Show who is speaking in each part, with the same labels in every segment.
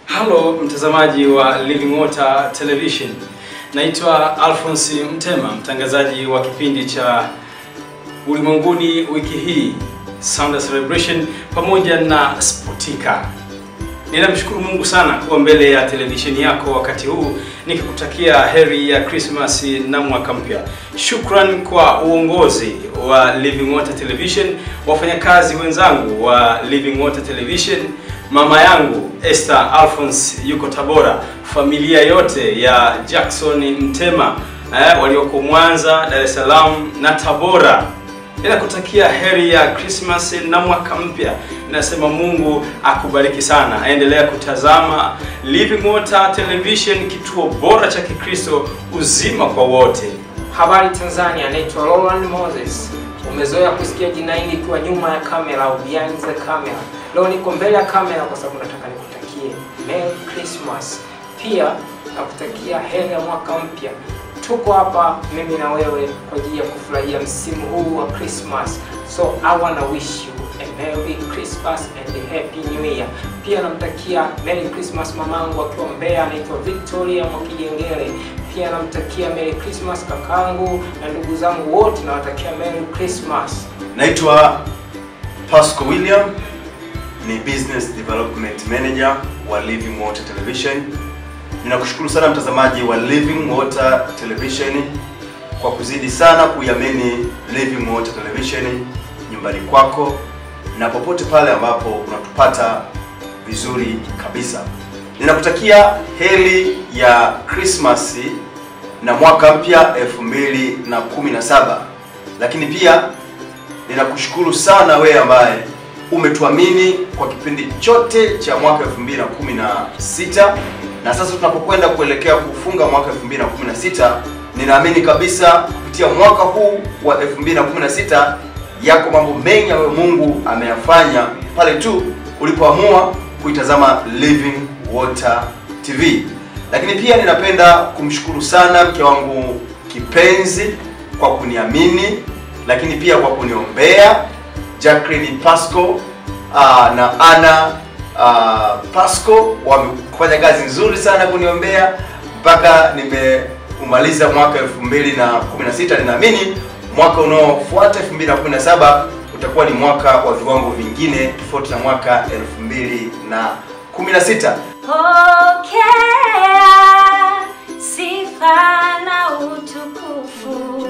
Speaker 1: Halo mtazamaji wa Living Water Television, naitwa Alphonse Mtema, mtangazaji wa kipindi cha ulimwenguni wiki hii Sound Celebration pamoja na Spotika. Ninamshukuru Mungu sana kuwa mbele ya televisheni yako wakati huu nikikutakia heri ya Christmas na mwaka mpya. Shukran kwa uongozi wa Living Water Television, wafanyakazi wenzangu wa Living Water Television, mama yangu Esther Alphonse yuko Tabora, familia yote ya Jackson Mtema eh, walioko Mwanza, Dar es Salaam na Tabora. Ninakutakia heri ya Christmas na mwaka mpya. Ninasema Mungu akubariki sana. Endelea kutazama Living Water Television, kituo bora cha Kikristo, uzima kwa wote.
Speaker 2: Habari Tanzania, naitwa Roland Moses. Umezoea kusikia jina hili ikiwa nyuma ya kamera au behind the camera. Leo niko mbele ya kamera kwa sababu nataka nikutakie Merry Christmas. Pia nakutakia heri ya mwaka mpya. Tuko hapa mimi na wewe kwa ajili ya kufurahia msimu huu wa Christmas. So I wanna wish you a Merry Christmas and a Happy New Year. Pia namtakia Merry Christmas mamangu akiwa Mbeya anaitwa Victoria Mwakijengere. Pia namtakia Merry Christmas kakangu na ndugu zangu wote nawatakia Merry Christmas.
Speaker 3: Naitwa Pasco William, ni Business Development Manager wa Living Water Television. Ninakushukuru sana mtazamaji wa Living Water Television kwa kuzidi sana kuiamini Living Water Television nyumbani kwako na popote pale ambapo unatupata vizuri kabisa. Ninakutakia heri ya Christmas na mwaka mpya 2017. Lakini pia ninakushukuru sana wewe ambaye umetuamini kwa kipindi chote cha mwaka 2016 na sasa tunapokwenda kuelekea kufunga mwaka 2016 ninaamini kabisa kupitia mwaka huu wa 2016 yako mambo mengi ambayo Mungu ameyafanya pale tu ulipoamua kuitazama Living Water TV. Lakini pia ninapenda kumshukuru sana mke wangu kipenzi kwa kuniamini, lakini pia kwa kuniombea Jacqueline Pasco uh, na Ana uh, Pasco wamefanya kazi nzuri sana kuniombea mpaka nimeumaliza mwaka 2016. Ninaamini mwaka unaofuata 2017 utakuwa ni mwaka wa viwango vingine tofauti na mwaka 2016.
Speaker 4: Pokea sifa na utukufu.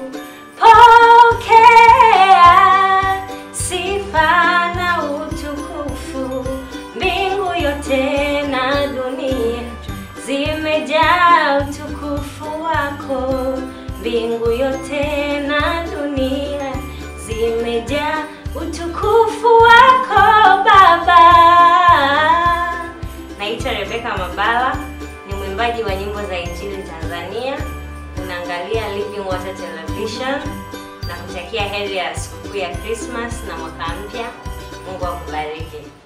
Speaker 4: Pokea sifa na utukufu. Mbingu yote na dunia zimejaa utukufu wako. Mbingu yote na dunia zimejaa utukufu wako Baba. Naitwa Rebeka Mabala, ni mwimbaji wa nyimbo za Injili Tanzania. Unaangalia Living Water Television na kutakia heri ya sikukuu ya Christmas na mwaka mpya. Mungu akubariki.